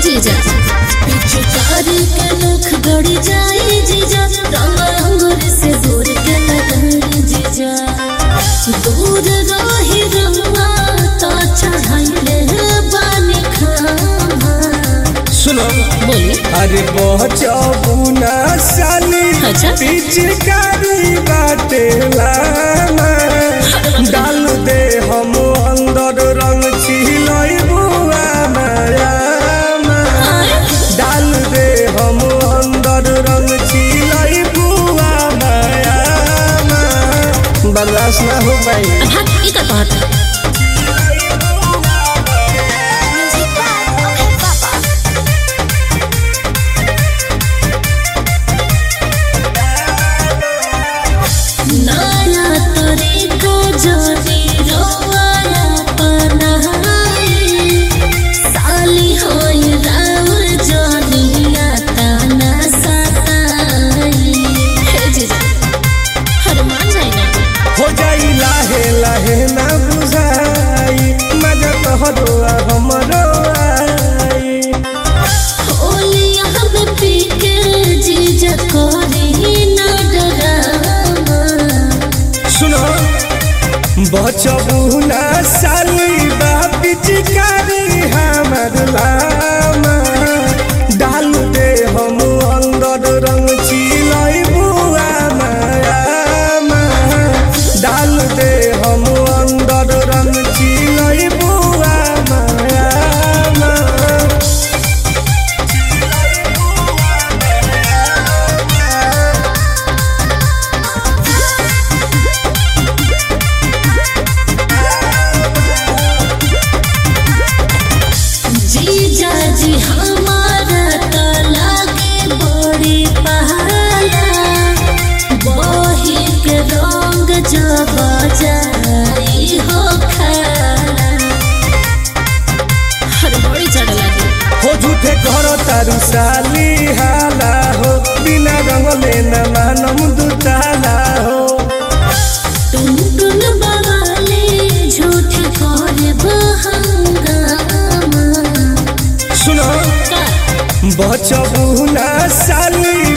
जीजा पिचकारी के नख गड़ी जाए जीजा रंग अंगूर से दूर के लगाई जीजा दूर रही रंगा तो चढ़ाइले बानी खामा सुनो बोली अरे बचबुना साली अच्छा। पिचकारी बाटे लाना डाल दे हम अंदर रंग छिलई बुआ माया डाल दे हम अंदर रंग छिलई बुआ माया बर्दाश्त ना हो पाई अब हाथ ई का कहत नया तरीका जानी रोवाया पनाई साली होई राउर जानिया ताना सताई हे जीजा हर मान जाई ना हो जाई लाहे लाहे ना बुझाई मजा तोहरो आ हमरो आई ओलिया हम पी के जीजा करी ना डरामा सुनो बचबू ना साली बापी चिकारी हमर लामा डाल दे हम अंदर रंग चिलाई बुआ माया डाल दे हम अंदर रंग चिलाई बुआ माया जीजा जी हमारा तो लागे बड़ी पहाला बही के रंग जब जाई हो खाला हर बड़ी चढ़ लगी हो झूठे घर तारू साली हाला हो बिना रंग लेना मानम दुताला हो टुन टुन बवाले झूठ करे बहंगामा सुनो का बचबू ना साली